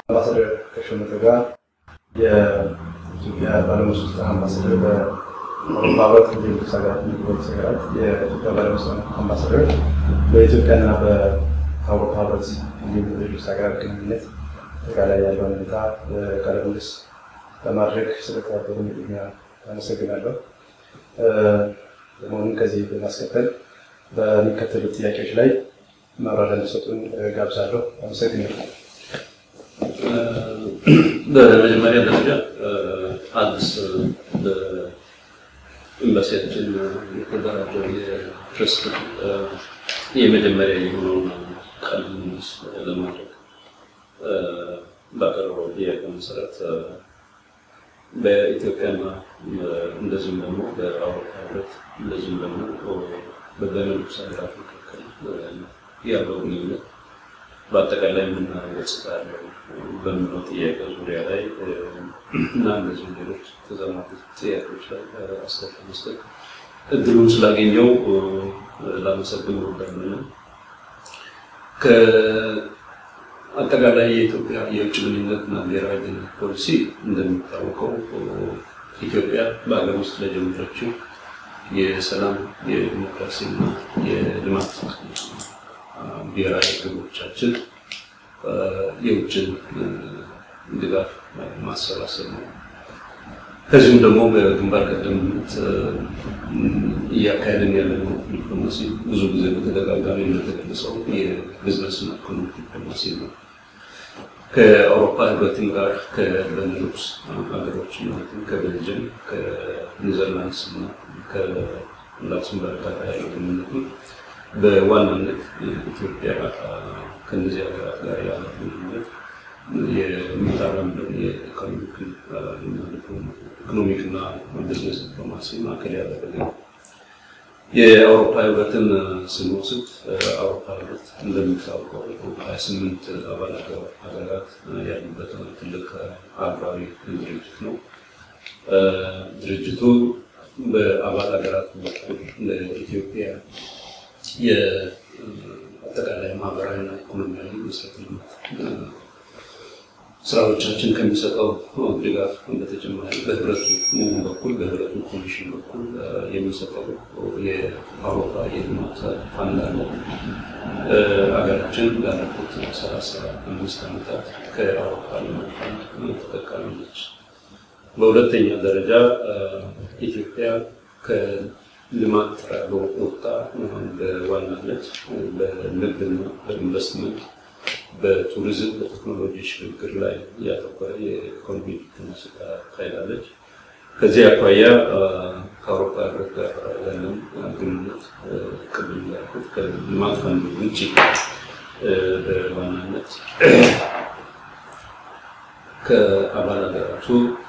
አምባሳደር ከሾመተ ጋር የኢትዮጵያ ባለሙስሊም አምባሳደር በአውሮፓ ህብረት ሌሎች ሀገራት የሚጎበኙ ሀገራት የኢትዮጵያ ባለሙስሊም አምባሳደር በኢትዮጵያና በአውሮፓ ህብረት እንዲሁም ሌሎች ሀገራት ግንኙነት አጠቃላይ ያለውን ሁኔታ ቃለ ምልልስ ለማድረግ ስለተባበሩ ቅድሚያ አመሰግናለሁ። በመሆኑም ከዚህ በማስከተል በሚከተሉት ጥያቄዎች ላይ ማብራሪያ እንዲሰጡን ጋብዛለሁ። አመሰግናለሁ። በመጀመሪያ ደረጃ አዲስ በኤምባሲያችን የተደራጀው የፕሬስ የመጀመሪያ የሆነውን ቃለ ምልልስ ለማድረግ ባቀረበው ጥያቄ መሰረት በኢትዮጵያና እንደዚሁም ደግሞ በአውሮፓ ህብረት እንደዚሁም ደግሞ በቤኔሉክስ ሀገራት መካከል ያለው ግንኙነት በአጠቃላይ የምናየው ገጽታ ያለው በምለው ጥያቄ ዙሪያ ላይ እና እንደዚሁም ሌሎች ተዛማጅ ጥያቄዎች ላይ አስተያየት መስጠት እድሉን ስላገኘው ላመሰግን እወዳለሁ። ከአጠቃላይ የኢትዮጵያ የውጭ ግንኙነትና ብሔራዊ ደህንነት ፖሊሲ እንደሚታወቀው ኢትዮጵያ በሀገር ውስጥ ለጀመረችው የሰላም የዲሞክራሲና የልማት ብሔራዊ ግቦቻችን የውጭን ድጋፍ ማሰባሰብ ነው። ከዚሁም ደግሞ በግንባር ቀደምት እያካሄድን ያለነው ዲፕሎማሲ ብዙ ጊዜ በተደጋጋሚ እንደተገለጸው የቢዝነስና ኢኮኖሚ ዲፕሎማሲ ነው። ከአውሮፓ ህብረትም ጋር ከቤኔሉክስ ሀገሮች ማለትም ከቤልጅየም፣ ከኔዘርላንድስ እና ከላክሰምበርግ ጋር ያለው ግንኙነት በዋናነት ኢትዮጵያ ከእነዚህ ሀገራት ጋር ያለው ግንኙነት የሚታረምደው የኢኮኖሚክና ቢዝነስ ዲፕሎማሲ ማዕከል ያደረገ ነው። የአውሮፓ ህብረትን ስንወስድ አውሮፓ ህብረት እንደሚታወቀው ሀያ ስምንት አባል ሀገራት ያሉበት ትልቅ አህጉራዊ ድርጅት ነው። ድርጅቱ በአባል ሀገራት በኩል ለኢትዮጵያ የአጠቃላይ ማህበራዊና ኢኮኖሚያዊ መሰረተ ልማት ስራዎቻችን ከሚሰጠው ድጋፍ በተጨማሪ በህብረቱ በኩል በህብረቱ ኮሚሽን በኩል የሚሰጠው የአውሮፓ የልማት ፋንድ አለ። ሀገራችን ላለፉት ሰላሳ አምስት ዓመታት ከአውሮፓ ልማት ፋንድ ተጠቃሚ ነች። በሁለተኛ ደረጃ ኢትዮጵያ ከልማት ወጣ በዋናነት በንግድና በኢንቨስትመንት በቱሪዝም በቴክኖሎጂ ሽግግር ላይ ያተኮረ የኢኮኖሚ ዲፕሎማሲ ታካሂዳለች። ከዚህ አኳያ ከአውሮፓ ህብረት ጋር ያለን ግንኙነት ቅድም ያልኩት ከልማት ፈንድ ውጭ በዋናነት ከአባል ሀገራቱ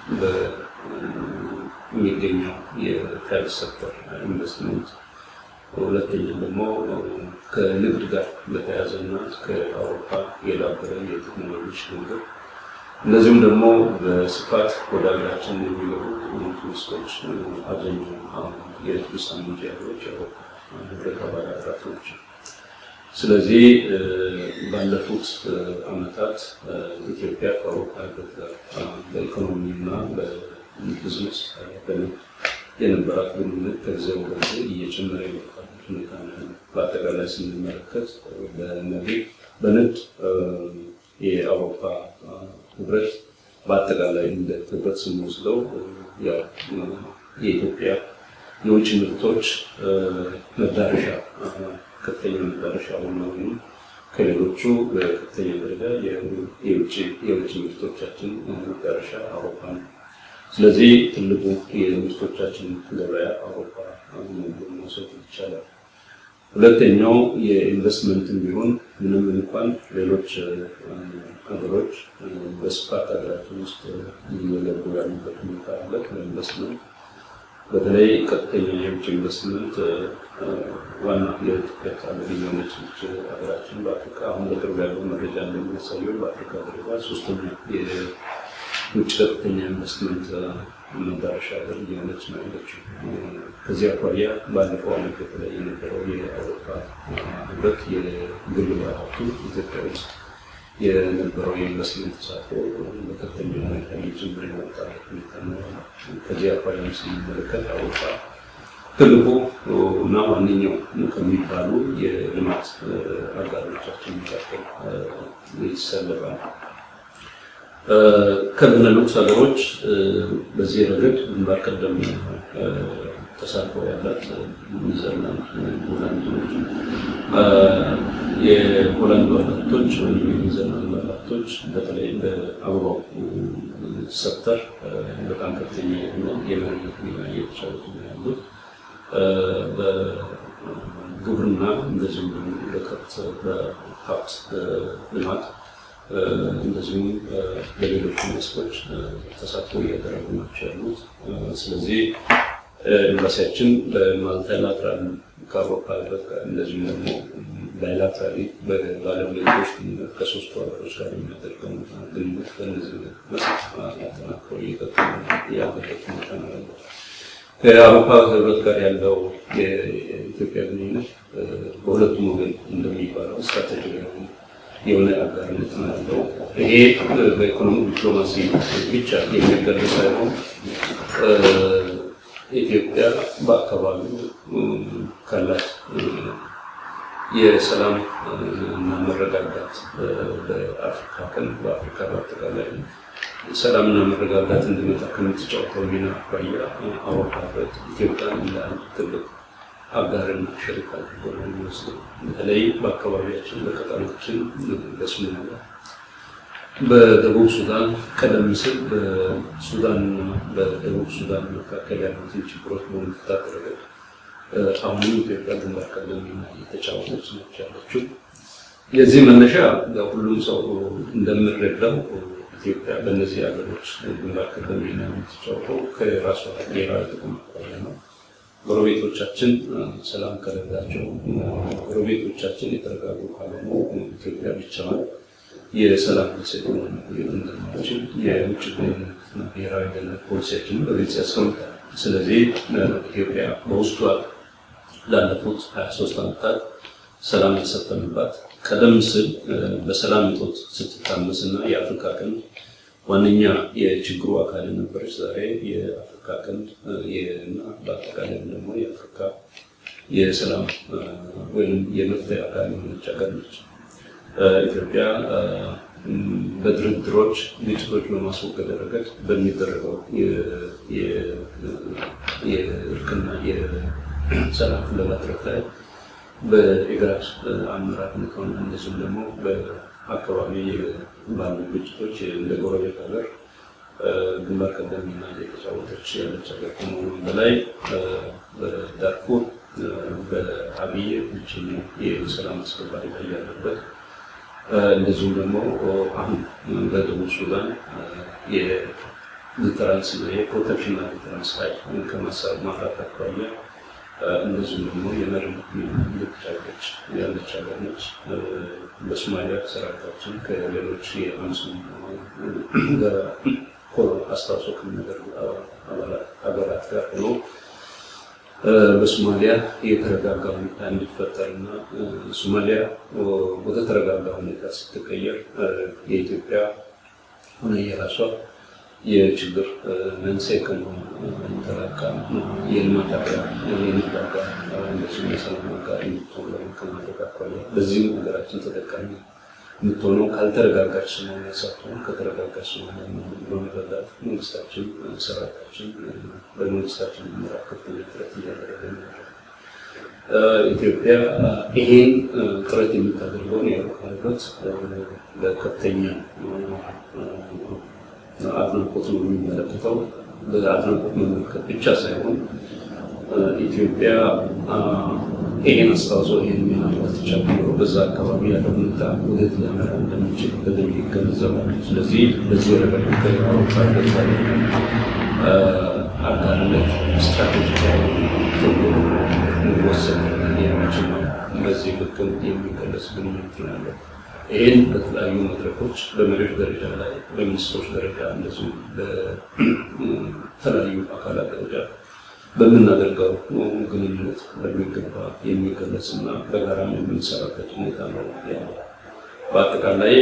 በሚገኘው የፕራይቬት ሴክተር ኢንቨስትመንት ሁለተኛ ደግሞ ከንግድ ጋር በተያያዘ እና ከአውሮፓ የዳበረ የቴክኖሎጂ ሽግግር እንደዚሁም ደግሞ በስፋት ወደ ሀገራችን የሚገቡ ቱሪስቶች አብዛኛው የቱሪስት አምንጭ ሀገሮች የአውሮፓ ህብረት አባል ሀገራት ናቸው። ስለዚህ ባለፉት ዓመታት ኢትዮጵያ ከአውሮፓ ህብረት ጋር በኢኮኖሚ እና በቢዝነስ በንግድ የነበራት ግንኙነት ከጊዜ ወደ ጊዜ እየጨመረ የመጣበት ሁኔታ ነው። በአጠቃላይ ስንመለከት በንግድ የአውሮፓ ህብረት በአጠቃላይ እንደ ህብረት ስንወስደው የኢትዮጵያ የውጭ ምርቶች መዳረሻ ከፍተኛ መዳረሻ ሆነው ከሌሎቹ በከፍተኛ ደረጃ የውጭ ምርቶቻችን መዳረሻ አውሮፓ ነው። ስለዚህ ትልቁ የምርቶቻችን ገበያ አውሮፓ መሆኑን መውሰድ ይቻላል። ሁለተኛው የኢንቨስትመንትን ቢሆን ምንም እንኳን ሌሎች ሀገሮች በስፋት ሀገራችን ውስጥ እየገቡ ያሉበት ሁኔታ አለ። ከኢንቨስትመንት በተለይ ቀጥተኛ የውጭ ኢንቨስትመንት ዋና የኢትዮጵያ ታለግ የሆነች ሀገራችን በአፍሪካ አሁን በቅርብ ያለው መረጃ እንደሚያሳየው በአፍሪካ ደረጃ ሶስተኛ ውጭ ቀጥተኛ ኢንቨስትመንት መዳረሻ ሀገር እየሆነች ነው ያለችው። ከዚህ አኳያ ባለፈው ዓመት በተለይ የነበረው የአውሮፓ ህብረት የግል ባለሀብቱ ኢትዮጵያ ውስጥ የነበረው የኢንቨስትመንት ተሳትፎ በከፍተኛ ሁኔታ እየጨመረ የመጣበት ሁኔታ ነው። ከዚህ አኳያ ስንመለከት አውሮፓ ትልቁ እና ዋነኛው ከሚባሉ የልማት አጋሮቻችን መካከል ይሰለፋል። ከቤኔሉክስ ሀገሮች በዚህ ረገድ ግንባር ቀደም ተሳትፎ ያላት ኔዘርላንድ፣ ሆላንድ ናቸው። የሆላንድ ባለሀብቶች ወይም የኔዘርላንድ ባለሀብቶች በተለይ በአበባው ሴክተር በጣም ከፍተኛ የሆነ የመሪነት ሚና እየተጫወቱ ነው ያሉት። በግብርና እንደዚሁም በከብት በሀብት ልማት እንደዚሁም በሌሎች መስኮች ተሳትፎ እያደረጉ ናቸው ያሉት። ስለዚህ ኤምባሲያችን በማልቲላትራል ከአውሮፓ ህብረት ጋር እንደዚሁም ደግሞ ባይላትራሊ በባለሙያዎች ግንኙነት ከሶስቱ ሀገሮች ጋር የሚያደርገው ግንኙነት በእነዚህ መስክ አጠናክሮ እየቀጠለ ያለበት ሁኔታ ነው ያለው። ከአውሮፓ ህብረት ጋር ያለው የኢትዮጵያ ግንኙነት በሁለቱም ወገን እንደሚባለው ስትራቴጂካዊ የሆነ አጋርነት ነው ያለው። ይሄ በኢኮኖሚ ዲፕሎማሲ ብቻ የሚገለጽ ሳይሆን ኢትዮጵያ በአካባቢው ካላት የሰላም እና መረጋጋት በአፍሪካ ቀንድ በአፍሪካ በአጠቃላይ ሰላምና መረጋጋት እንዲመጣ ከምትጫወተው ሚና አኳያ አውሮፓ ህብረት ኢትዮጵያን እንደ አንድ ትልቅ አጋርና ሸሪክ አድርጎ ነው የሚወስደው። በተለይ በአካባቢያችን በቀጠናችን በሶማሊያ፣ በደቡብ ሱዳን ቀደም ሲል በሱዳንና በደቡብ ሱዳን መካከል ያሉትን ችግሮች በመፍታት ረገድ አሁንም ኢትዮጵያ ግንባር ቀደም ሚና እየተጫወተች ነች ያለችው። የዚህ መነሻ ሁሉም ሰው እንደምንረዳው ኢትዮጵያ በእነዚህ ሀገሮች ግንባር ቀደም ሚና የምትጫወተው ከራሷ ብሔራዊ ጥቅም አኳያ ነው። ጎረቤቶቻችን ሰላም ከሌላቸው፣ ጎረቤቶቻችን የተረጋጉ ካልሆኑ ኢትዮጵያ ብቻዋን የሰላም ሴት መቆየት እንደማትችል የውጭ ግንኙነትና ብሔራዊ ደህንነት ፖሊሲያችንን በግልጽ ያስቀምጣል። ስለዚህ ኢትዮጵያ በውስጧ ላለፉት 23 ዓመታት ሰላም የሰፈነባት ቀደም ሲል በሰላም እጦት ስትታመስ እና የአፍሪካ ቀንድ ዋነኛ የችግሩ አካል የነበረች ዛሬ የአፍሪካ ቀንድ እና በአጠቃላይ ደግሞ የአፍሪካ የሰላም ወይም የመፍትሄ አካል የሆነች ሀገር ነች። ኢትዮጵያ በድርድሮች ግጭቶች በማስወገድ ረገድ በሚደረገው የእርቅና የሰላም ፍለጋ ጥረት ላይ በኢጋድ አመራርነት ሆነ እንደዚሁም ደግሞ በአካባቢ ባሉ ግጭቶች እንደ ጎረቤት ሀገር ግንባር ቀደም ሚና እየተጫወተች ያለች ሀገር ከመሆኑም በላይ በዳርፉር በአብይ ብቸኛ የሰላም አስከባሪ ላይ ያለበት እንደዚሁም ደግሞ አሁን በደቡብ ሱዳን የዲተራንስ የፕሮቴክሽንና ዲተራንስ ኃይል ከማሳብ ማፍራት አኳያ እንደዚሁም ደግሞ የመሪነት ሚና እየተጫወተች ያለች ሀገር ነች። በሶማሊያ ሰራዊታችን ከሌሎች የአምስም አስተዋጽኦ ከሚያደርጉ ሀገራት ጋር ሆኖ በሶማሊያ የተረጋጋ ሁኔታ እንዲፈጠርና ሶማሊያ ወደ ተረጋጋ ሁኔታ ስትቀየር የኢትዮጵያ ሆነ የራሷ የችግር መንስኤ ከመሆኑ የተላካ የልማት አጋር፣ የንግድ አጋር፣ እንደዚሁም የሰላም አጋር እንድትሆን ከማድረግ አኳያ በዚህም ሀገራችን ተጠቃሚ የምትሆነው ካልተረጋጋች ስለሆነ ሳትሆን ከተረጋጋች ስለሆነ በመረዳት መንግስታችን፣ ሰራዊታችን በመንግስታችን የሚመራ ከፍተኛ ጥረት እያደረገ ነው። ኢትዮጵያ ይሄን ጥረት የምታደርገውን የአውሮፓ ህብረት በከፍተኛ አድናቆት ነው የሚመለከተው። በአድናቆት መመልከት ብቻ ሳይሆን ኢትዮጵያ ይሄን አስተዋጽኦ ይሄን ሚና ባትጫወት ኖሮ በዛ አካባቢ ያለው ሁኔታ ወዴት ሊያመራ እንደሚችል በደንብ ይገነዘባሉ። ስለዚህ በዚህ ረገድ ከአውሮፓ ህብረት ጋር አጋርነት ስትራቴጂካዊ ተብሎ ሊወሰድ የሚችል ነው። በዚህ ልክም የሚገለጽ ግንኙነት ነው ያለው። ይህን በተለያዩ መድረኮች በመሪዎች ደረጃ ላይ በሚኒስትሮች ደረጃ እንደዚሁም በተለያዩ አካላት ደረጃ በምናደርገው ግንኙነት በሚገባ የሚገለጽ እና በጋራም የምንሰራበት ሁኔታ ነው ያለው። በአጠቃላይ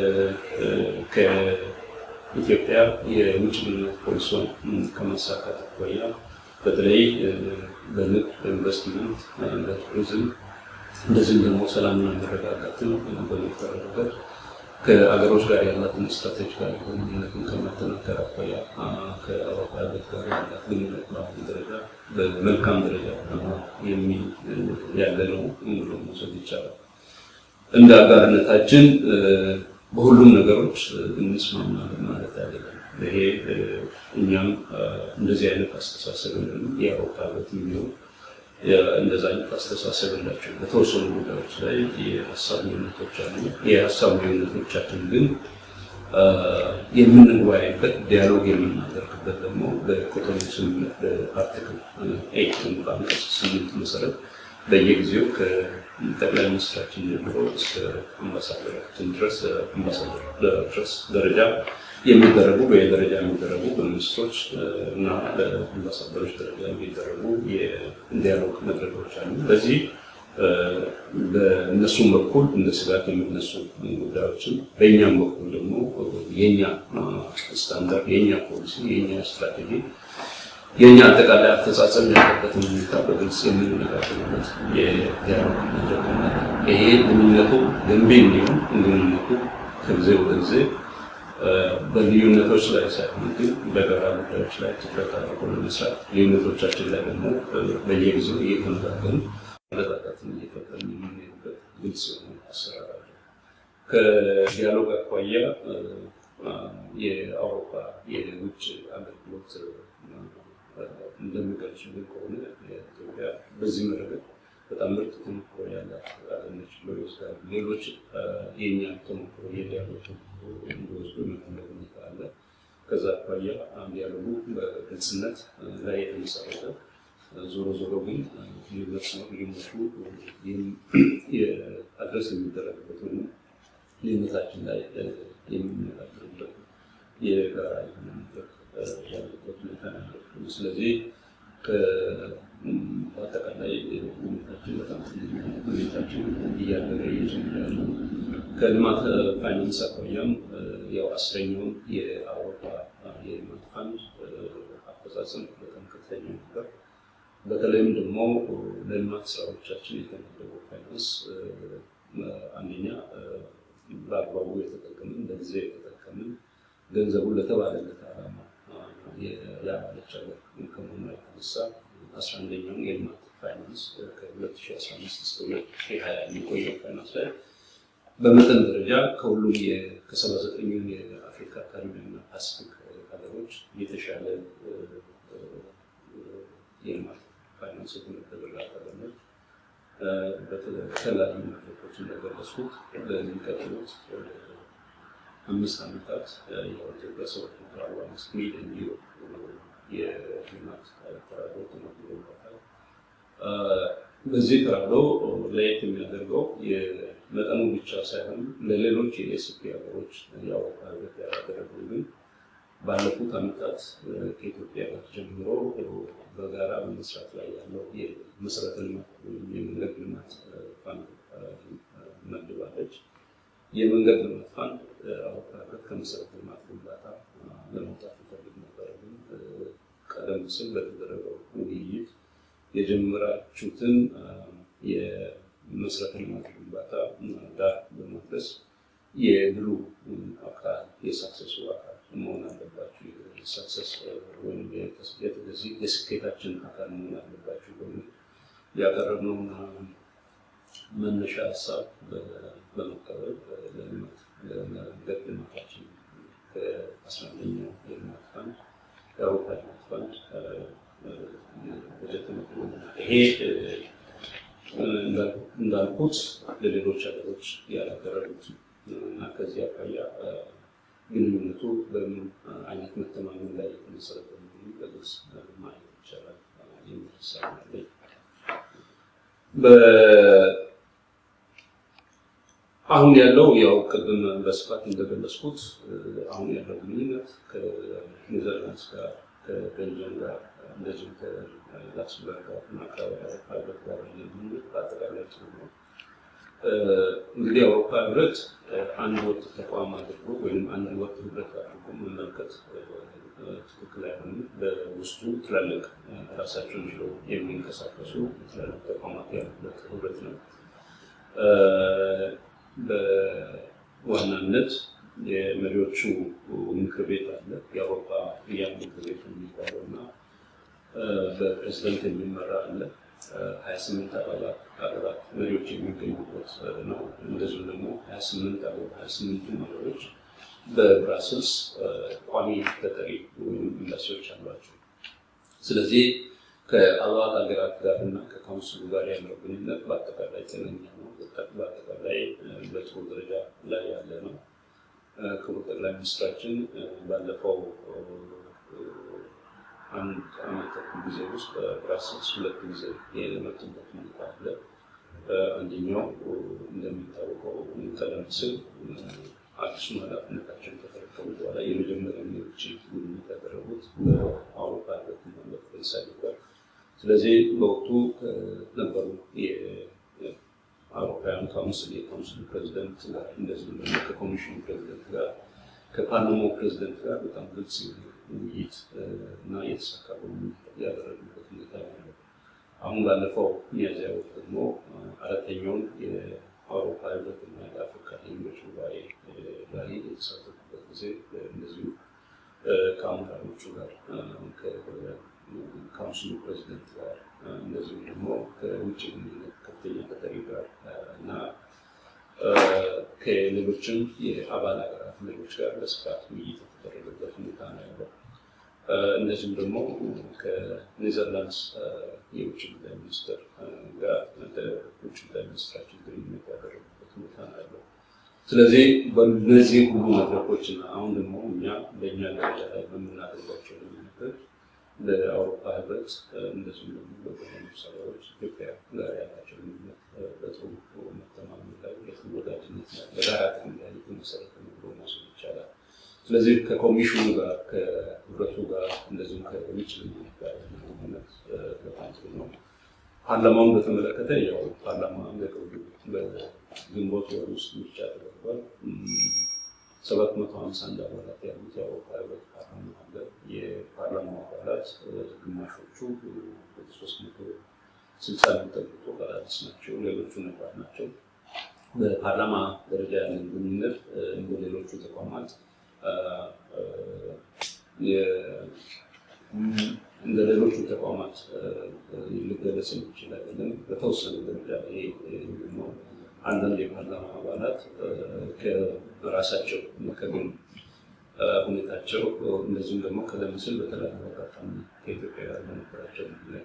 ከኢትዮጵያ የውጭ ግንኙነት ፖሊሲን ከማሳካት አኳያ በተለይ በንግድ፣ በኢንቨስትመንት፣ በቱሪዝም እንደዚህም ደግሞ ሰላምና መረጋጋትን በመፍጠር ረገድ ከአገሮች ጋር ያላትን ስትራቴጂካዊ ግንኙነትን ከማጠናከር አኳያ ከአውሮፓ ህብረት ጋር ያላት ግንኙነት በአሁኑ ደረጃ በመልካም ደረጃ ያለ ነው ብሎ መውሰድ ይቻላል። እንደ አጋርነታችን በሁሉም ነገሮች እንስማማለን ማለት አይደለም። ይሄ እኛም እንደዚህ አይነት አስተሳሰብ የአውሮፓ ህብረት የሚሆን እንደዛ አይነት አስተሳሰብ የላቸው። በተወሰኑ ጉዳዮች ላይ የሀሳብ ልዩነቶች አሉ። የሀሳብ ልዩነቶቻችን ግን የምንወያይበት ዲያሎግ የምናደርግበት ደግሞ በኮቶኑ ስምምነት በአርቲክል ኤይት በአንቀጽ ስምንት መሰረት በየጊዜው ከጠቅላይ ሚኒስትራችን ጀምሮ እስከ አምባሳደራችን ድረስ አምባሳደር ድረስ ደረጃ የሚደረጉ በየደረጃ የሚደረጉ በሚኒስትሮች እና በአምባሳደሮች ደረጃ የሚደረጉ የዲያሎግ መድረኮች አሉ። በዚህ በእነሱም በኩል እንደ ስጋት የሚነሱ ጉዳዮችን በእኛም በኩል ደግሞ የኛ ስታንዳርድ፣ የኛ ፖሊሲ፣ የኛ ስትራቴጂ፣ የኛ አጠቃላይ አፈጻጸም ያለበትን ሁኔታ በግልጽ የምንነጋገርበት የዲያሎግ መድረክ ይሄ ግንኙነቱ ገንቢ እንዲሆን ግንኙነቱ ከጊዜ ወደ ጊዜ በልዩነቶች ላይ ሳይሆን ግን በጋራ ጉዳዮች ላይ ትኩረት አድርጎ ለመስራት ልዩነቶቻችን ላይ ደግሞ በየጊዜው እየተነጋገርን መረጋጋትን እየፈጠርን የምንሄድበት ግልጽ የሆነ አሰራር አለ። ከዲያሎግ አኳያ የአውሮፓ የውጭ አገልግሎት እንደሚገልጹልን ከሆነ ኢትዮጵያ በዚህ ረገድ በጣም ምርጥ ተሞክሮ ያላት አገነች ብሎ ይወስዳሉ። ሌሎች የኛ ተሞክሮ የዲያሎግ እንዲወስዱ የሚፈለግ ሁኔታ አለ። ከዛ አኳያ ዲያሎጉ በግልጽነት ላይ የተመሰረተ ዞሮ ዞሮ ግን ልዩነት ነው። ልዩነቱ አድረስ የሚደረግበት ወይም ልዩነታችን ላይ የምንነጋገርበት የጋራ የሆነ መድረክ ያለበት ሁኔታ ነው። ስለዚህ በአጠቃላይ ሁኔታችን በጣም ሁኔታችን እያደገ እየጨመረ ያለው ከልማት ፋይናንስ አኳያም ያው አስረኛውን የአውሮፓ የልማት ፋንድ አፈጻጸም በጣም ከፍተኛ ነበር። በተለይም ደግሞ ለልማት ስራዎቻችን የተመደበው ፋይናንስ አንደኛ በአግባቡ የተጠቀምን በጊዜ የተጠቀምን ገንዘቡን ለተባለለት ዓላማ ያባለች ሀገር ከመሆኗ የተነሳ አስራ አንደኛውን የልማት ፋይናንስ ከ2015 እስከ 2020 የሚቆየው ፋይናንስ ላይ በመጠን ደረጃ ከሁሉም ከሰባ ዘጠኙን የአፍሪካ ካሪቢያን እና ፓሲፊክ ሀገሮች የተሻለ የልማት ፋይናንስ የተመደበላት ሀገር ነች። በተለያዩ መድረኮች እንደገለጽኩት በሚቀጥሉት አምስት ዓመታት የኢትዮጵያ ሰባት መቶ አርባ አምስት ሚሊዮን ዩሮ የልማት ተራድኦ ተመድቦበታል። በዚህ ተራድኦ ለየት የሚያደርገው የመጠኑ ብቻ ሳይሆን ለሌሎች የኤስፒ ሀገሮች የአውሮፓ ህብረት ያደረገው ግን ባለፉት ዓመታት ከኢትዮጵያ ጋር ጀምሮ በጋራ በመስራት ላይ ያለው የመሰረተ ልማት ወይም የመንገድ ልማት ፋንድ መድባለች። የመንገድ ልማት ፋንድ አውሮፓ ህብረት ከመሰረተ ልማት ግንባታ ለመውጣት ይፈልግ ነበረ። ግን ቀደም ሲል በተደረገው ውይይት የጀመራችሁትን የመሰረተ ልማት ግንባታ ዳር በማድረስ የድሉ አካል የሳክሰሱ አካል መሆን አለባችሁ፣ ሳክሰስ ወይም የስኬታችን አካል መሆን አለባችሁ በሚል ያቀረብነውን መነሻ ሀሳብ በመቀበል ለልማት ለመንገድ ልማታችን ከአስራ አንደኛው የልማት ፋንድ የአውሮፓ ልማት ፋንድ በጀት ይሄ እንዳልኩት ለሌሎች ሀገሮች ያላደረጉት እና ከዚህ አኳያ ግንኙነቱ በምን አይነት መተማመን ላይ የተመሰረተ መሆኑ በግልጽ ማየት ይቻላል የሚል ሀሳብ አለኝ። አሁን ያለው ያው ቅድም በስፋት እንደገለጽኩት አሁን ያለው ግንኙነት ከኔዘርላንድስ ጋር ከቤልጅየም ጋር እንደዚሁም ከላክስበርግ ጋር እና ከአውሮፓ ህብረት ጋር ያለ ግንኙነት በአጠቃላይ ጥሩ ነው። እንግዲህ የአውሮፓ ህብረት አንድ ወጥ ተቋም አድርጎ ወይም አንድ ወጥ ህብረት አድርጎ መመልከት ትክክል አይሆንም። በውስጡ ትላልቅ ራሳቸውን ችለው የሚንቀሳቀሱ ትላልቅ ተቋማት ያሉበት ህብረት ነው። በዋናነት የመሪዎቹ ምክር ቤት አለ። የአውሮፓ ያን ምክር ቤት የሚባለው እና በፕሬዝደንት የሚመራ አለ። ሀያ ስምንት አባላት ሀገራት መሪዎች የሚገኙበት ነው። እንደዚሁም ደግሞ ሀያ ስምንት ሀያ ስምንቱ መሪዎች በብራስልስ ቋሚ ተጠሪ ወይም ኤምባሲዎች አሏቸው። ስለዚህ ከአባል ሀገራት ጋር እና ከካውንስሉ ጋር ያለው ግንኙነት በአጠቃላይ ጤነኛ ነው። በአጠቃላይ በጥሩ ደረጃ ላይ ያለ ነው። ክቡር ጠቅላይ ሚኒስትራችን ባለፈው አንድ ዓመት ተኩል ጊዜ ውስጥ በብራስልስ ሁለት ጊዜ የመጡበት ሁኔታ አለ። አንደኛው እንደሚታወቀው ቀደም ሲል አዲሱን ኃላፊነታቸውን ከተረከቡ በኋላ የመጀመሪያ የውጭ ጉብኝት ያደረጉት በአውሮፓ ህብረትና በፈረንሳይ ነበር። ስለዚህ በወቅቱ ከነበሩ የአውሮፓውያን ካውንስል የካውንስሉ ፕሬዚደንት ጋር እንደዚሁም ደግሞ ከኮሚሽኑ ፕሬዚደንት ጋር ከፓርላማው ፕሬዚደንት ጋር በጣም ግልጽ ውይይት እና የተሳካ ውይይት ያደረግበት ሁኔታ ያለው። አሁን ባለፈው ሚያዝያ ወር ደግሞ አራተኛውን የአውሮፓ ህብረትና የአፍሪካ ሌሎች ጉባኤ ላይ የተሳተፉበት ጊዜ እንደዚሁ ከአመራሮቹ ጋር ከካውንስሉ ፕሬዚደንት ጋር እንደዚሁም ደግሞ ከውጭ ግንኙነት ከፍተኛ ተጠሪ ጋር እና ከሌሎችም የአባል ሀገራት መሪዎች ጋር በስፋት ውይይት የተደረገበት ሁኔታ ነው ያለው። እንደዚሁም ደግሞ ከኔዘርላንድስ የውጭ ጉዳይ ሚኒስትር ጋር ውጭ ጉዳይ ሚኒስትራችን ግንኙነት ያደረጉበት ሁኔታ ነው ያለው። ስለዚህ በእነዚህ ሁሉ መድረኮች እና አሁን ደግሞ እኛ በእኛ ደረጃ ላይ በምናደርጋቸው ግንኙነቶች በአውሮፓ ህብረት እንደዚሁም ደግሞ በተለያዩ ሰዎች ኢትዮጵያ ጋር ያላቸው ግንኙነት በጥሩ መተማመን ላይ በጥሩ ወዳጅነት ላይ በጋራ ጥቅም ላይ የተመሰረተ ነው ብሎ መውሰድ ይቻላል። ስለዚህ ከኮሚሽኑ ጋር ከህብረቱ ጋር እንደዚሁም ከውጭ ግንኙነት ጋር ግንኙነት በጣም ጥሩ ነው። ፓርላማውን በተመለከተ ያው ፓርላማ በቅርቡ በግንቦት ወር ውስጥ ምርጫ ተደርጓል። ሰባት መቶ ሀምሳ አንድ አባላት ያሉት የአውሮፓ ህብረት ፓርላማ አለ። የፓርላማው አባላት ግማሾቹ ወደ ሶስት መቶ ስልሳ የሚጠጉት አዳዲስ ናቸው፣ ሌሎቹ ነባር ናቸው። በፓርላማ ደረጃ ያለን ግንኙነት እንደ ሌሎቹ ተቋማት እንደ ሌሎቹ ተቋማት ሊገለጽ የሚችል አይደለም። በተወሰነ ደረጃ ይሄ ደግሞ አንዳንድ የፓርላማ አባላት ከራሳቸው ከግል ሁኔታቸው እንደዚሁም ደግሞ ቀደም ሲል በተለያዩ አጋጣሚ ከኢትዮጵያ ጋር በነበራቸው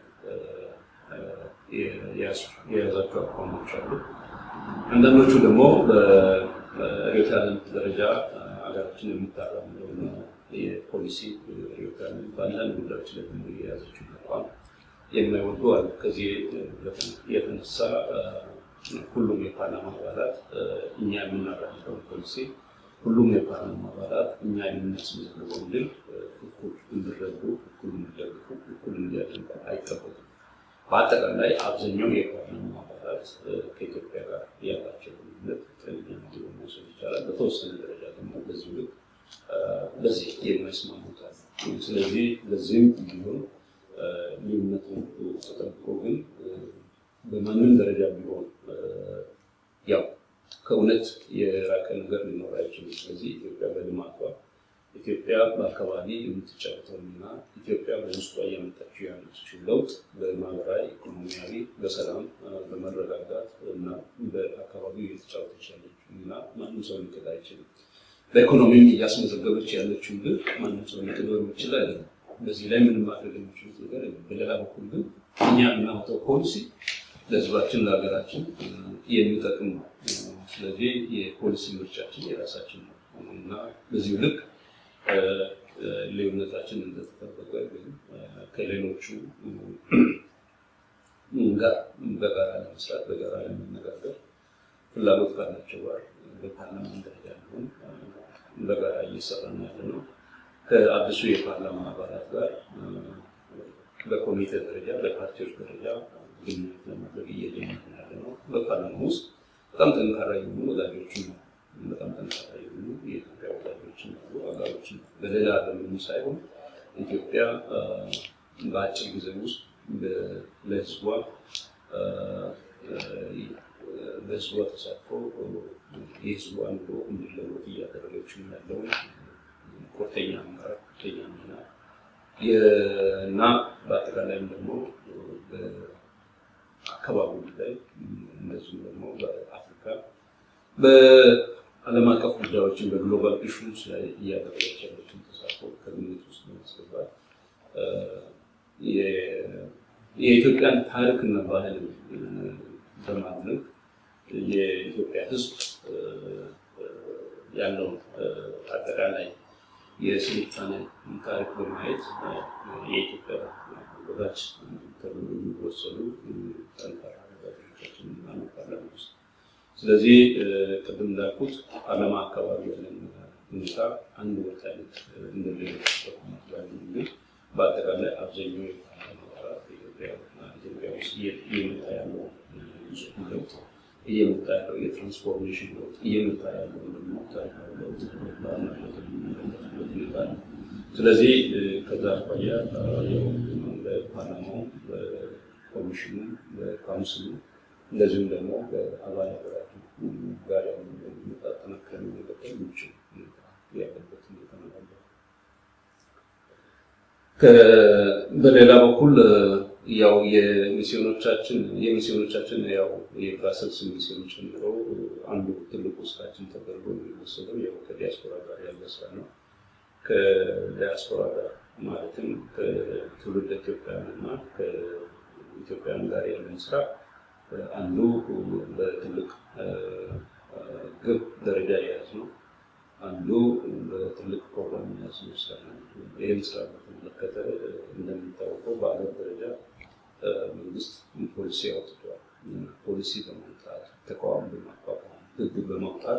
የያዛቸው አቋሞች አሉ። አንዳንዶቹ ደግሞ በርዕዮተ ዓለም ደረጃ ሀገራችን የምታራምደውን የፖሊሲ ርዕዮተ ዓለም በአንዳንድ ጉዳዮች ላይ ደግሞ የያዘችው አቋም የማይወዱ አሉ። ከዚህ የተነሳ ሁሉም የፓርላማ አባላት እኛ የምናራምደውን ፖሊሲ ሁሉም የፓርላማ አባላት እኛ የምናስመዘግበውን ድል እኩል እንዲረዱ፣ እኩል እንዲደግፉ፣ እኩል እንዲያደንቁ አይጠበቅም። በአጠቃላይ አብዛኛው የፓርላማ አባላት ከኢትዮጵያ ጋር ያላቸው ግንኙነት ጤነኛ ነው ብሎ መውሰድ ይቻላል። በተወሰነ ደረጃ ደግሞ በዚህ ልክ በዚህ የማይስማሙት አሉ። ስለዚህ በዚህም ቢሆን ልዩነቱ ተጠብቆ ግን በማንም ደረጃ ቢሆን ያው ከእውነት የራቀ ነገር ሊኖር አይችልም። ስለዚህ ኢትዮጵያ በልማቷ ኢትዮጵያ በአካባቢ የምትጫወተው ሚና ኢትዮጵያ በውስጧ እያመጣችው ያለችው ለውጥ በማህበራዊ፣ ኢኮኖሚያዊ፣ በሰላም በመረጋጋት እና በአካባቢው እየተጫወተች ያለችው ሚና ማንም ሰው ሊክድ አይችልም። በኢኮኖሚም እያስመዘገበች ያለችው ግን ማንም ሰው ሊክድ የሚችል አይደለም። በዚህ ላይ ምንም ማድረግ የሚችሉት ነገር የለም። በሌላ በኩል ግን እኛ የምናወጣው ፖሊሲ ለሕዝባችን ለሀገራችን የሚጠቅም ነው። ስለዚህ የፖሊሲ ምርጫችን የራሳችን ነው እና በዚሁ ልክ ልዩነታችን እንደተጠበቀ ግን ከሌሎቹ ጋር በጋራ ለመስራት በጋራ ለመነጋገር ፍላጎት ካላቸው ጋር በፓርላማን ደረጃ ሊሆን በጋራ እየሰራን ያለ ነው። ከአዲሱ የፓርላማ አባላት ጋር በኮሚቴ ደረጃ በፓርቲዎች ደረጃ ግንኙነት ለማድረግ እየጀመርን ያለ ነው። በፓርላማ ውስጥ በጣም ጠንካራ የሆኑ ወዳጆችም ነው። በጣም ጠንካራ የሆኑ የኢትዮጵያ ወዳጆችም አሉ፣ አጋሮችም በሌላ በምኑ ሳይሆን ኢትዮጵያ በአጭር ጊዜ ውስጥ ለህዝቧ በህዝቧ ተሳትፎ የህዝቧ ኑሮ እንዲለወጥ እያደረገችው ያለውን ቁርጠኛ አመራር ቁርጠኛ ሚና እና በአጠቃላይም ደግሞ በአካባቢው ላይ እንደዚሁም ደግሞ በአፍሪካ በዓለም አቀፍ ጉዳዮችን በግሎባል ኢሹስ ላይ እያደረገች ያለችን ተሳትፎ ከግምት ውስጥ በማስገባት የኢትዮጵያን ታሪክና ባህል በማድነቅ የኢትዮጵያ ሕዝብ ያለውን አጠቃላይ የስልጣኔ ታሪክ በማየት የኢትዮጵያ ወዳጅ ተብሎ የሚወሰዱ ጠንካራ ወዳጆቻችን አንባለን ውስጥ ስለዚህ ቅድም እንዳልኩት ዓለም አካባቢ ያለን ሁኔታ አንድ ወጥ አይነት እንደሌሎች ግን በአጠቃላይ አብዛኛው ኢትዮጵያ ውስጥ እየመጣ ያለው ለውጥ እየመጣ ያለው የትራንስፎርሜሽን ለውጥ እየመጣ ያለው ደግሞ ታሪካዊ ለውጥ ሁኔታ ነው። ስለዚህ ከዛ አኳያ በፓርላማው፣ በኮሚሽኑ፣ በካውንስሉ እንደዚሁም ደግሞ በአባል ሀገራቱ ጋር ጠነከር መቀጠል የሚችል ያለበት ሁኔታ ነው ያለው። በሌላ በኩል ያው የሚስዮኖቻችን የሚስዮኖቻችን ያው የብራሰልስ ሚስዮን ጨምሮ አንዱ ትልቁ ስራችን ተደርጎ የሚወሰደው ያው ከዲያስፖራ ጋር ያለ ስራ ነው። ከዲያስፖራ ጋር ማለትም ከትውልድ ኢትዮጵያውያን እና ከኢትዮጵያውያን ጋር ያለን ስራ አንዱ በትልቅ ግብ ደረጃ የያዝ ነው። አንዱ በትልቅ ፕሮግራም የያዝ ነው ስራ ነው። ይህም ስራ በተመለከተ እንደሚታወቀው በአገር ደረጃ መንግስት ፖሊሲ አውጥቷል። ፖሊሲ በማውጣት ተቃዋሚ በማቋቋም ህግ በማውጣት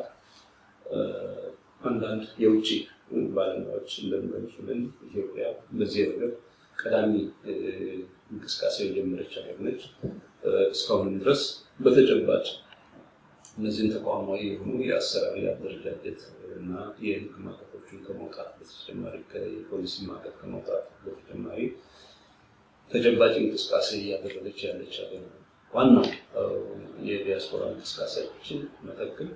አንዳንድ የውጭ ባለሙያዎች እንደሚገልጹልን ኢትዮጵያ በዚህ ረገድ ቀዳሚ እንቅስቃሴ የጀመረች ሀገር ነች። እስካሁን ድረስ በተጨባጭ እነዚህን ተቋማዊ የሆኑ የአሰራር የአደረጃጀት እና የህግ ማዕቀፎችን ከመውጣት በተጨማሪ የፖሊሲ ማዕቀፍ ከመውጣት በተጨማሪ ተጨባጭ እንቅስቃሴ እያደረገች ያለች ሀገር ነው። ዋናው የዲያስፖራ እንቅስቃሴዎችን መጠቅም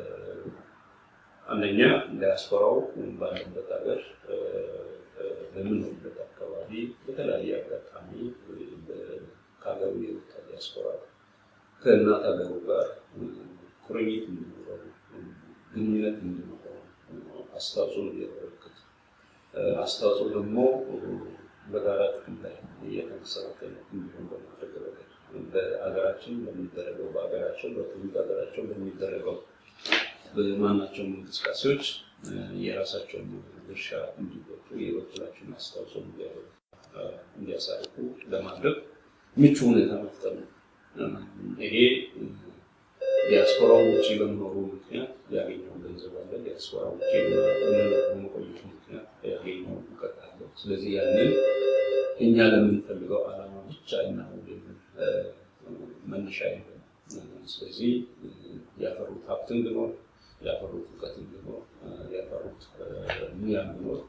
አንደኛ ዲያስፖራው ባለበት ሀገር በምንሆንበት አካባቢ በተለያየ አጋጣሚ ከሀገሩ የወጣ ዲያስፖራ ከእናት ሀገሩ ጋር ቁርኝት እንዲኖረው ግንኙነት እንዲኖረው አስተዋጽኦ እንዲያበረክት አስተዋጽኦ ደግሞ በጋራ ጥቅም ላይ እየተመሰረተ እንዲሆን በማድረግ ረገድ በሀገራችን በሚደረገው በሀገራቸው በትውልድ ሀገራቸው በሚደረገው በማናቸውም እንቅስቃሴዎች የራሳቸውን ድርሻ እንዲወጡ የበኩላቸውን አስተዋጽኦ እንዲያሳርፉ ለማድረግ ምቹ ሁኔታ መፍጠር ነው። ይሄ ዲያስፖራው ውጭ በመኖሩ ምክንያት ያገኘው ገንዘብ አለ። ዲያስፖራ ውጭ በመቆየቱ ምክንያት ያገኘው እውቀት አለ። ስለዚህ ያንን እኛ ለምንፈልገው ዓላማ ብቻ እናውል መነሻ የለም። ስለዚህ ያፈሩት ሀብት እንዲኖር፣ ያፈሩት እውቀት እንዲኖር፣ ያፈሩት ሙያ እንዲኖር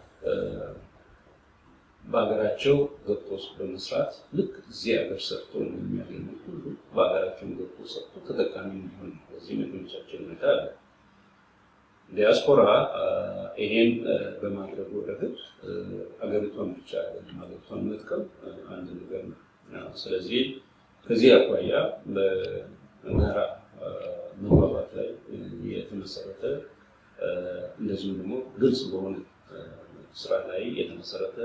በሀገራቸው ገብቶ በመስራት ልክ እዚህ ሀገር ሰርቶ የሚያገኙ ሁሉ በሀገራቸው ገብቶ ሰርቶ ተጠቃሚ እንዲሆን በዚህ መግለጫቸው ሁኔታ አለ። ዲያስፖራ ይሄን በማድረጉ ረገድ ሀገሪቷን ብቻ አይደለም ሀገሪቷን መጥቀም አንድ ነገር ነው። ስለዚህ ከዚህ አኳያ በጋራ መግባባት ላይ የተመሰረተ እንደዚሁም ደግሞ ግልጽ በሆነ ስራ ላይ የተመሰረተ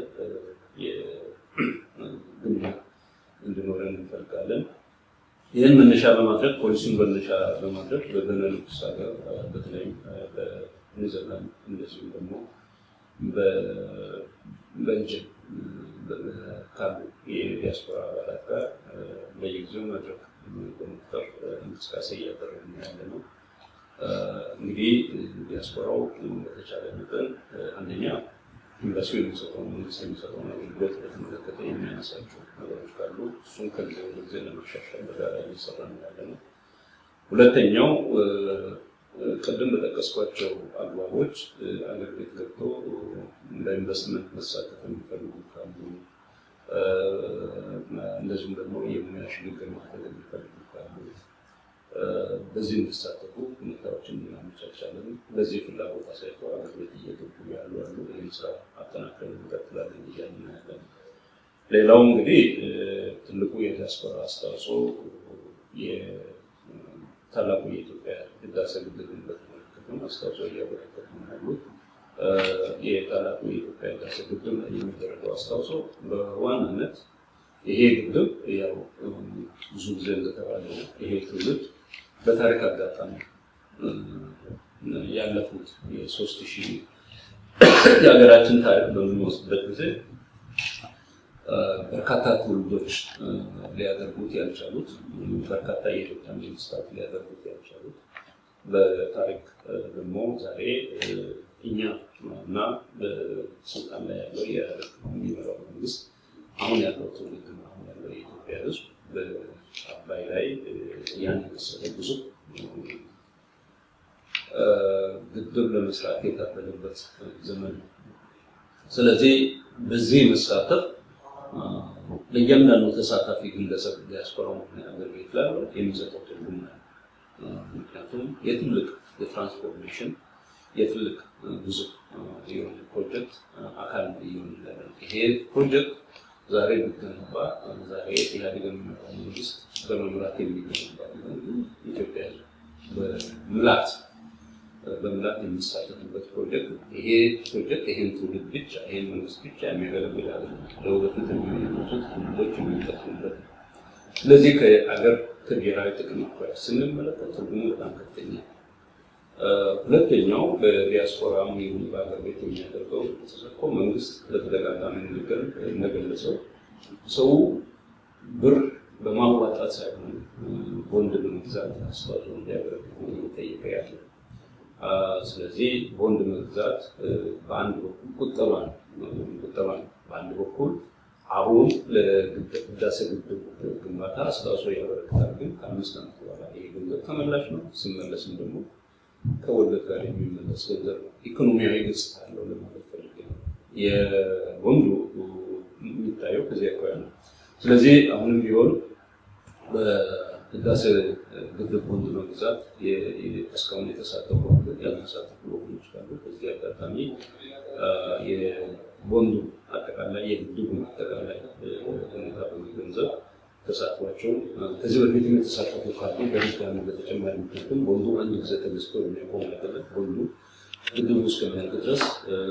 ግንኙነት እንዲኖረን እንፈልጋለን። ይህን መነሻ በማድረግ ፖሊሲን መነሻ በማድረግ በቤኔሉክስ ሀገር በተለይም በኔዘርላንድ እንደዚሁም ደግሞ በቤልጅየም ካሉ የዲያስፖራ አባላት ጋር በየጊዜው መድረክ በመፍጠር እንቅስቃሴ እያደረግን ያለ ነው። እንግዲህ ዲያስፖራው በተቻለ መጠን አንደኛ ኤምባሲው የሚሰጠው መንግስት የሚሰጠው አገልግሎት በተመለከተ የሚያነሳቸው ነገሮች ካሉ እሱን ከጊዜ ወደ ጊዜ ለማሻሻል በጋራ እየሰራ ነው ያለ ነው። ሁለተኛው ቅድም በጠቀስኳቸው አግባቦች አገር ቤት ገብቶ በኢንቨስትመንት መሳተፍ የሚፈልጉ ካሉ እንደዚሁም ደግሞ የሙያ ሽግግር ማድረግ የሚፈልጉ ካሉ በዚህ እንዲሳተፉ ሁኔታዎችን እናመቻቻለን። በዚህ ፍላጎት አሳይተው አገር ቤት እየገቡ ያሉ አሉ። ይህን ስራ አጠናክረን እንቀጥላለን እያልን ያለን። ሌላው እንግዲህ ትልቁ የዲያስፖራ አስተዋጽኦ ታላቁ የኢትዮጵያ ህዳሴ ግድብን በተመለከተ አስተዋጽኦ እያበረከቱ ነው ያሉት። የታላቁ የኢትዮጵያ ህዳሴ ግድብ ላይ የሚደረገው አስተዋጽኦ በዋናነት ይሄ ግድብ ያው ብዙ ጊዜ እንደተባለ ይሄ ትውልድ በታሪክ አጋጣሚ ያለፉት የሶስት ሺህ የሀገራችን ታሪክ በምንወስድበት ጊዜ በርካታ ትውልዶች ሊያደርጉት ያልቻሉት በርካታ የኢትዮጵያ መንግስታት ሊያደርጉት ያልቻሉት በታሪክ ደግሞ ዛሬ እኛ እና በስልጣን ላይ ያለው የኢህአዴግ የሚመራው መንግስት አሁን ያለው ትውልድ አሁን ያለው የኢትዮጵያ ህዝብ በአባይ ላይ ያን የመሰለ ብዙ ግድብ ለመስራት የታበለበት ዘመን ነው። ስለዚህ በዚህ መሳተፍ ለእያንዳንዱ ተሳታፊ ግለሰብ ዲያስፖራው ሀገር ቤት ላለው የሚሰጠው ትርጉም ነው። ምክንያቱም የትልቅ የትራንስፎርሜሽን የትልቅ ብዙ የሆነ ፕሮጀክት አካል እየሆን ያለ ይሄ ፕሮጀክት ዛሬ ቢገነባ ዛሬ ኢህአዴግ የሚመራው መንግስት በመምራት የሚገነባ ኢትዮጵያ በምላት በምላት የሚሳተፉበት ፕሮጀክት ይሄ ፕሮጀክት ይሄን ትውልድ ብቻ ይሄን መንግስት ብቻ የሚያገለግል አይደለም። ለወደፊት የሚመጡት ትውልዶች የሚጠቅሙበት ነው። ስለዚህ ከአገር ከብሔራዊ ጥቅም አኳያ ስንመለከት ትርጉሙ በጣም ከፍተኛ ሁለተኛው በዲያስፖራም ይሁን በሀገር ቤት የሚያደርገው ተሳትፎ መንግስት በተደጋጋሚ ንግግር እንደገለጸው ሰው ብር በማዋጣት ሳይሆን ቦንድ በመግዛት አስተዋጽኦ እንዲያበረክት እየጠየቀ ያለ ስለዚህ ቦንድ መግዛት በአንድ በኩል ቁጠባ ነው። ቁጠባ ነው። በአንድ በኩል አሁን ለህዳሴ ግድብ ግንባታ አስተዋጽኦ ያበረክታል። ግን ከአምስት ዓመት በኋላ ይሄ ገንዘብ ተመላሽ ነው። ሲመለስም ደግሞ ከወለድ ጋር የሚመለስ ገንዘብ ነው። ኢኮኖሚያዊ ገጽታ አለው ለማለት ፈልጌ ነው። የቦንዱ የሚታየው ከዚህ አኳያ ነው። ስለዚህ አሁንም ቢሆን በህዳሴ ግድብ ቦንድ መግዛት እስካሁን የተሳተፉ ያልተሳተፉ ወገኖች ካሉ በዚህ አጋጣሚ የቦንዱ አጠቃላይ የግድቡ አጠቃላይ ሁኔታ በመገንዘብ ተሳትፏቸው ከዚህ በፊት የተሳተፉ ካሉ በድጋሚ በተጨማሪ ምክንያቱም ቦንዱ አንድ ጊዜ ተገዝቶ የሚያቆም አይደለም። ቦንዱ ግድቡ እስከሚያልቅ ድረስ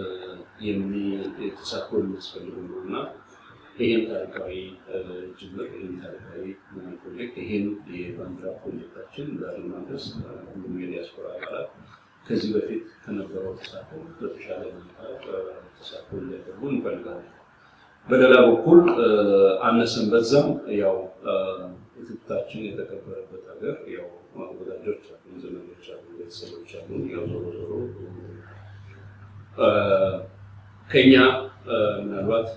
ተሳትፎ የሚያስፈልጉ ነው እና ይህን ታሪካዊ ጅምር ይህን ታሪካዊ ፕሮጀክት ይህን የባንዲራ ፕሮጀክታችን ዛሬ ማድረስ ሁሉም የዲያስፖራ አባላት ከዚህ በፊት ከነበረው ተሳትፎ በተሻለ ሁኔታ ተሳትፎ እንዲያደርጉ እንፈልጋለን። በሌላ በኩል አነሰን በዛም ያው ትብታችን የተከበረበት ሀገር ያው ወዳጆች አሉ፣ ዘመዶች አሉ፣ ቤተሰቦች አሉ። ያው ዞሮ ዞሮ ከኛ ምናልባት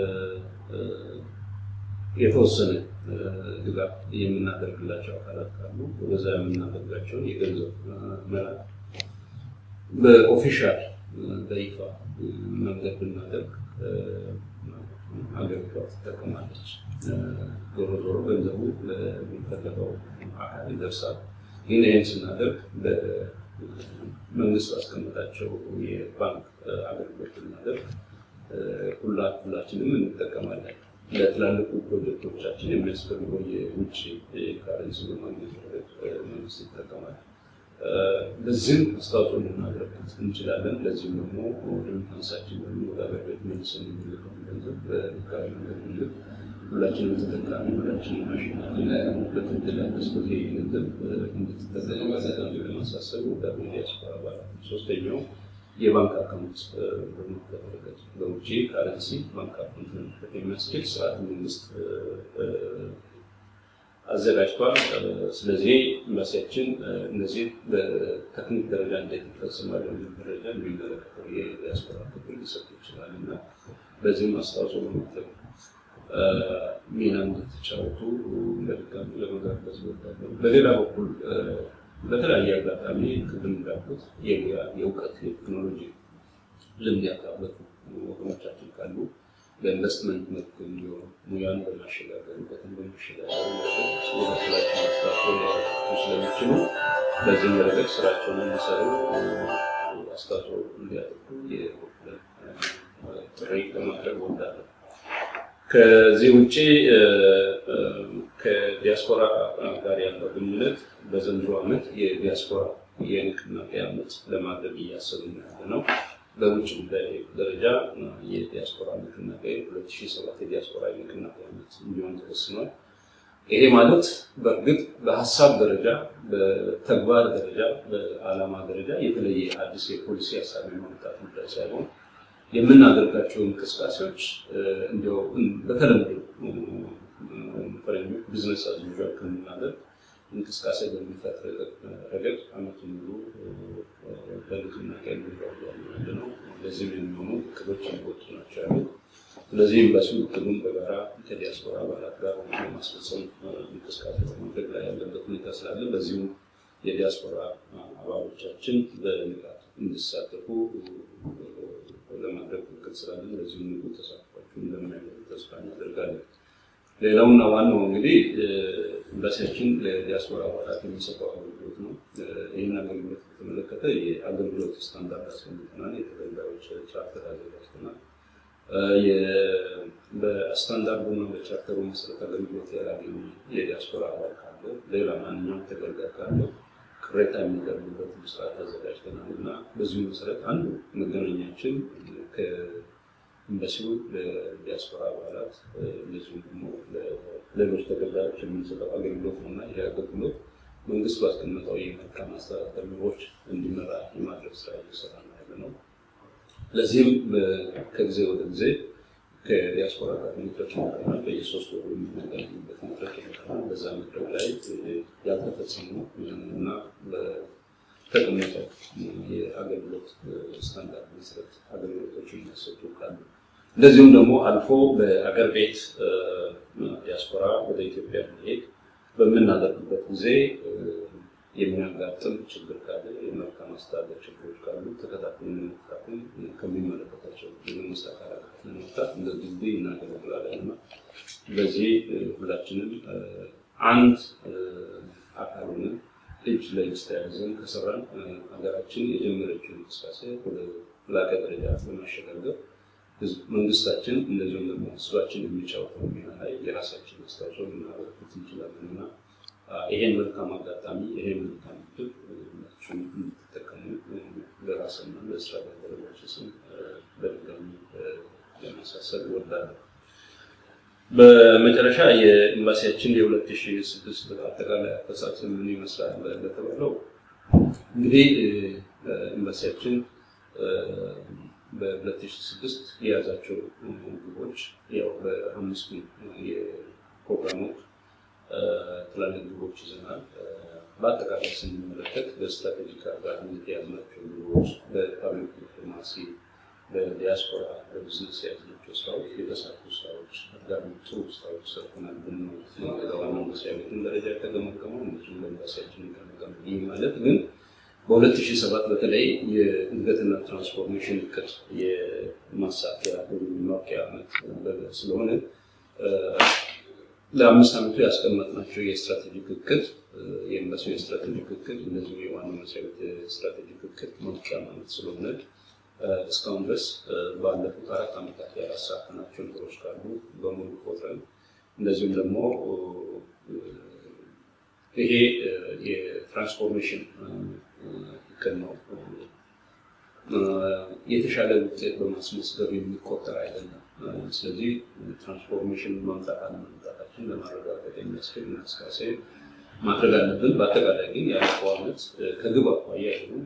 የተወሰነ ድጋፍ የምናደርግላቸው አካላት ካሉ በዛ የምናደርጋቸውን የገንዘብ መላክ በኦፊሻል በይፋ መንገድ ብናደርግ ሀገሪቷ ትጠቀማለች። ዞሮ ዞሮ ገንዘቡ ለሚፈለገው አካል ይደርሳል። ግን ይህን ስናደርግ በመንግስት ባስቀመጣቸው የባንክ አገልግሎት ብናደርግ ሁላ ሁላችንም እንጠቀማለን። ለትላልቁ ፕሮጀክቶቻችን የሚያስፈልገው የውጭ ካረንሲ በማግኘት መንግስት ይጠቀማል። በዚህም አስተዋጽኦ ልናደርግ እንችላለን። ለዚህም ደግሞ ሬሚታንሳችን ደግሞ ወደ ሀገር ቤት መልሰን የሚልከውን ገንዘብ በህጋዊ መንገድ ምልክ ሁላችንም ተጠቃሚ ሁላችንም አሸናፊ በት እድል ያለ ስለዚህ ገንዘብ እንድትጠቀሙ በጣም ለማሳሰብ ወደ ዲያስፖራ አባላት ሶስተኛው የባንክ አካውንት በመከፈት በውጭ ካረንሲ ባንክ አካውንት መክፈት የሚያስችል ስርዓት መንግስት አዘጋጅቷል። ስለዚህ ኤምባሲያችን እነዚህ በቴክኒክ ደረጃ እንዴት ይፈጽማል በሚል ደረጃ የሚመለከተው የዲያስፖራ ክፍል ሊሰጡ ይችላል እና በዚህም አስተዋጽኦ በማድረግ ሚና እንድትጫወቱ በድጋሚ ለመጋበዝ እወዳለሁ። በሌላ በኩል በተለያየ አጋጣሚ ቅድም እንዳልኩት የሙያ የእውቀት የቴክኖሎጂ ልምድ ያካበቱ ወገኖቻችን ካሉ በኢንቨስትመንት መልክ እንዲሆኑ ሙያን በማሸጋገር እውቀትን በማሸጋገር የበኩላችን አስተዋጽኦ ሊያደርጉ ስለሚችሉ በዚህም ረገድ ስራቸውን እንዲሰሩ አስተዋጽኦ እንዲያደርጉ የበኩልን ጥሪ ለማድረግ እወዳለሁ። ከዚህ ውጭ ከዲያስፖራ ጋር ያለው ግንኙነት በዘንድሮ ዓመት የዲያስፖራ የንቅናቄ ዓመት ለማድረግ እያሰብን ያለ ነው። በውጭ ጉዳይ ደረጃ የዲያስፖራ ንቅናቄ 2007 የዲያስፖራ ንቅናቄ ዓመት እንዲሆን ተወስኗል። ይሄ ማለት በእርግጥ በሀሳብ ደረጃ፣ በተግባር ደረጃ፣ በዓላማ ደረጃ የተለየ አዲስ የፖሊሲ ሀሳብ የማምጣት ጉዳይ ሳይሆን የምናደርጋቸው እንቅስቃሴዎች እንዲያው በተለምዶ ፈረንጆች ቢዝነስ አዝ ዩዥዋል ከምናደርግ እንቅስቃሴ በሚፈጥር ረገድ ዓመቱን ሙሉ በንቅናቄ ያለ ነው። ለዚህም የሚሆኑ እቅዶች የሚወጡ ናቸው ያሉት። ስለዚህ ኤምባሲው እቅዱን በጋራ ከዲያስፖራ አባላት ጋር የማስፈጸም እንቅስቃሴ በማድረግ ላይ ያለበት ሁኔታ ስላለ በዚሁ የዲያስፖራ አባሎቻችን በንቃት እንዲሳተፉ ለማድረግ እቅድ ስላለን በዚሁ ንቁ ተሳትፏችሁን እንደሚያደርግ ተስፋ እናደርጋለን። ሌላውና ዋናው እንግዲህ ኤምባሲያችን ለዲያስፖራ አባላት የሚሰጠው አገልግሎት ነው። ይህን አገልግሎት በተመለከተ የአገልግሎት ስታንዳርድ አስቀምጠናል። የተገልጋዮች ቻርተር አዘጋጅተናል። በስታንዳርዱ እና በቻርተሩ መሰረት አገልግሎት ያላገኙ የዲያስፖራ አባል ካለ ሌላ ማንኛውም ተገልጋይ ካለ ቅሬታ የሚቀርብበት ስርዓት አዘጋጅተናል እና በዚሁ መሰረት አንዱ መገናኛችን ከኤምባሲው ለዲያስፖራ አባላት እንደዚሁም ደግሞ ሌሎች ተገልጋዮች የምንሰጠው አገልግሎት ነው እና ይህ አገልግሎት መንግስት ባስቀመጠው የመልካም አስተዳደር መርሆች እንዲመራ የማድረግ ስራ እየሰራ ነው ያለ ነው። ለዚህም ከጊዜ ወደ ጊዜ ከዲያስፖራ ጋር መድረክ ይኖረናል። በየሶስት ወሩ የምንገናኝበት መድረክ ይኖረናል። በዛ መድረክ ላይ ያልተፈጸሙ እና በተቀመጠው የአገልግሎት ስታንዳርድ መሰረት አገልግሎቶች የሚያሰጡ ካሉ እንደዚሁም ደግሞ አልፎ በአገር ቤት ዲያስፖራ ወደ ኢትዮጵያ መሄድ በምናደርግበት ጊዜ የሚያጋጥም ችግር ካለ የመልካም አስተዳደር ችግሮች ካሉ ተከታትለን ለመፍታትም ከሚመለከታቸው የመንግስት አካላት ለመፍታት እንደ ድልድይ እናገለግላለን እና በዚህ ሁላችንም አንድ አካል ሆነን እጅ ለእጅ ተያይዘን ከሰራን ሀገራችን የጀመረችው እንቅስቃሴ ወደ ላቀ ደረጃ በማሸጋገር መንግስታችን እንደዚሁም ደግሞ ህዝባችን የሚጫወተው ሚና ላይ የራሳችን አስተዋጽኦ ልናበረክት እንችላለን እና ይሄን መልካም አጋጣሚ ይሄን መልካም እድል ሁላችሁም እንድትጠቀሙ ለራስና ለስራ ባልደረቦች ስም በድጋሚ ለማሳሰብ እወዳለሁ። በመጨረሻ የኤምባሲያችን የ2006 አጠቃላይ አፈጻጸም ምን ይመስላል ለተባለው እንግዲህ ኤምባሲያችን በ2006 የያዛቸው ግቦች ያው በአምስቱ የፕሮግራሞች ትላልቅ ግቦች ይዘናል። በአጠቃላይ ስንመለከት በስትራቴጂክ አጋርነት የያዝናቸው ግቦች በፓብሊክ ዲፕሎማሲ፣ በዲያስፖራ፣ በቢዝነስ የያዝናቸው ስራዎች የተሳኩ ስራዎች አጋር ጥሩ ስራዎች ሰርተናል ብንመት ነው። ዋናው መስሪያ ቤትን ደረጃ የተገመገመው እንደዚሁም በኤምባሲያችን ገመገመ። ይህ ማለት ግን በ2007 በተለይ የእድገትና ትራንስፎርሜሽን እቅድ የማሳኪያ ማብቂያ ዓመት ስለሆነ ለአምስት ዓመቱ ያስቀመጥናቸው የስትራቴጂክ እቅድ የኤምባሲው የስትራቴጂክ እቅድ እንደዚሁ የዋና መስሪያ ቤት የስትራቴጂክ እቅድ ማብቂያ ማለት ስለሆነ እስካሁን ድረስ ባለፉት አራት ዓመታት ያላሳካናቸው ነገሮች ካሉ በሙሉ ቆጥረን እንደዚሁም ደግሞ ይሄ የትራንስፎርሜሽን እቅድ ነው። የተሻለ ውጤት በማስመዝገብ የሚቆጠር አይደለም። ስለዚህ ትራንስፎርሜሽን ማምጣት አለመምጣታችን ለማረጋገጥ የሚያስችል እንቅስቃሴ ማድረግ አለብን። በአጠቃላይ ግን ያለፈው ዓመት ከግብ አኳያ ይሁን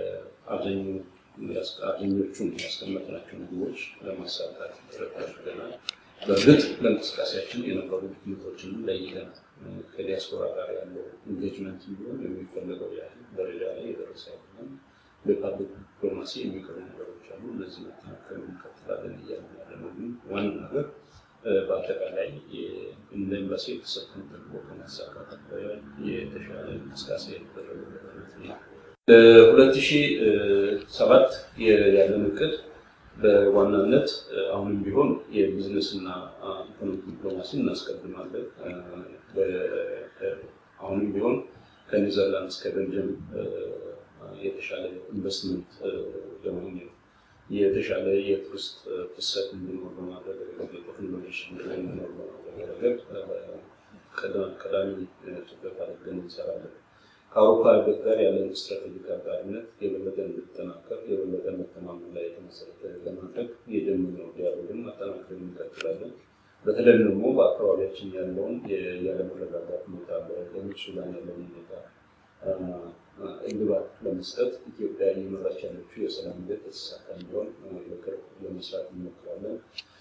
አብዛኞቹን ያስቀመጥናቸውን ግቦች ለማሳካት ጥረት አድርገናል። በእርግጥ ለእንቅስቃሴያችን የነበሩ ድክመቶችንም ለይተናል። ከዲያስፖራ ጋር ያለው ኢንጌጅመንት ቢሆን የሚፈለገው ያህል ደረጃ ላይ የደረሰ አይደለም። በፓብሊክ ዲፕሎማሲ የሚቀሩ ነገሮች አሉ። እነዚህ መጠናከር እንቀጥላለን እያሉ ያለ ነው። ግን ዋና ነገር በአጠቃላይ እንደ ኤምባሲ የተሰጠን ተልዕኮ ከማሳካት የተሻለ እንቅስቃሴ የተደረገበት ነው። ለሁለት ሺህ ሰባት ያለን እቅድ በዋናነት አሁንም ቢሆን የቢዝነስ እና ኢኮኖሚክ ዲፕሎማሲ እናስቀድማለን። አሁንም ቢሆን ከኔዘርላንድስ ከቤልጅየም የተሻለ ኢንቨስትመንት ለማግኘት የተሻለ የቱሪስት ፍሰት እንዲኖር በማድረግ ቴክኖሎጂ እንዲኖር በማድረግ ረገድ ቀዳሚ ትኩረት አድርገን እንሰራለን። ከአውሮፓ ህብረት ጋር ያለን ስትራቴጂክ አጋርነት የበለጠ እንዲጠናከር የበለጠ መተማመን ላይ የተመሰረተ ለማድረግ የጀመርነው ዲያሎግን ማጠናከር እንቀጥላለን። በተለይም ደግሞ በአካባቢያችን ያለውን ያለመረጋጋት ሁኔታ በደቡብ ሱዳን ያለውን ሁኔታ እልባት ለመስጠት ኢትዮጵያ እየመራች ያለችው የሰላም ሂደት የተሳካ እንዲሆን በቅርብ ለመስራት እንሞክራለን።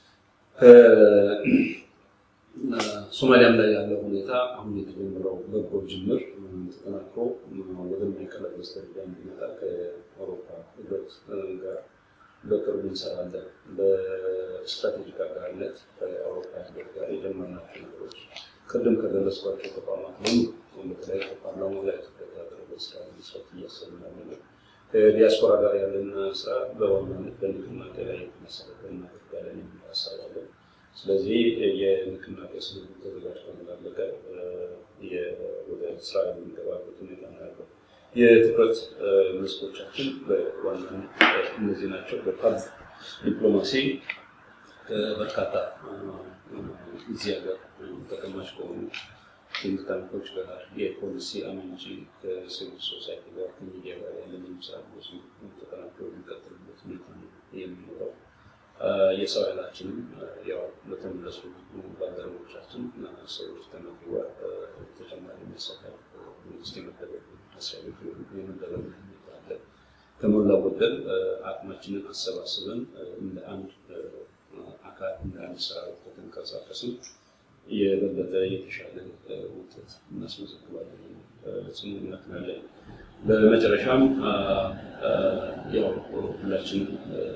ሶማሊያም ላይ ያለው ሁኔታ አሁን የተጀመረው በጎ ጅምር ተጠናክሮ ወደማይቀለበስ ደረጃ እንዲመጣ ከአውሮፓ ህብረት ጋር በቅርቡ እንሰራለን። በስትራቴጂክ አጋርነት ከአውሮፓ ህብረት ጋር የጀመርናቸው ነገሮች ቅድም ከደረስኳቸው ተቋማት ሁሉ በተለይ ከፓርላማ ላይ ትኩረት ያደረገ ስራ መስራት እያሰብን ነው። ከዲያስፖራ ጋር ያለን ስራ በዋናነት በንቅናቄ ላይ የተመሰረተ እናደርጋለን የሚል ሀሳብ አለን። ስለዚህ የንቅናቄ ስነ ተዘጋጅቶ እንዳለቀ ወደ ስራ የምንገባበት ሁኔታ ነው ያለው። የትኩረት መስኮቻችን በዋናነት እነዚህ ናቸው። በፓብሊክ ዲፕሎማሲ በርካታ እዚህ ሀገር ተቀማጭ ከሆኑ ቲንክ ታንኮች ጋር የፖሊሲ አመንጪ ከሲቪል ሶሳይቲ ጋር ከሚዲያ ጋር ያለን ስራ ብዙ ተጠናክሮ የሚቀጥልበት ሁኔታ ነው የሚኖረው። የሰው ኃይላችንም ያው በተመለሱ ባልደረቦቻችን እና ሰዎች ተመግቧል። ተጨማሪ መሳካል መንግስት የመደበ መስሪያ ቤቱ የመደበ ሁኔታ አለ። ከሞላ ጎደል አቅማችንን አሰባስበን እንደ አንድ አካል እንደ አንድ ሰራዊት ከተንቀሳቀስን የበለጠ የተሻለ ውጤት እናስመዘግባለን ጽኑ እምነት ነው ያለኝ። በመጨረሻም ያው ሁላችንም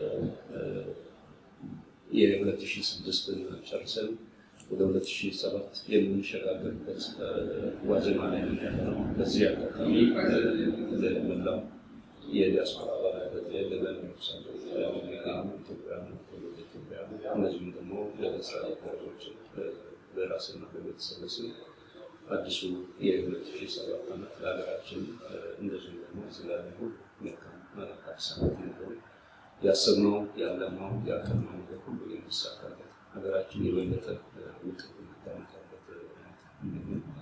የ2006 ጨርሰን ወደ 2007 የምንሸጋገርበት ዋዜማ ላይ ነው። በዚህ አጋጣሚ ለመላው የዲያስፖራ አባላት ለገናዎች ኢትዮጵያ ኢትዮጵያ እነዚሁም ደግሞ ለስራ አጋሮች በራስና በቤተሰብ ስም አዲሱ የ2007 ዓመት ለሀገራችን እንደዚሁም ደግሞ እዚህ ላለ ሁሉ መልካም አዲስ ዓመት እንዲሆን ያሰብነው ያለነው ያቀድነው ነገር ሁሉ የሚሳካበት ሀገራችን የበለጠ ውጤት የምታመጣበት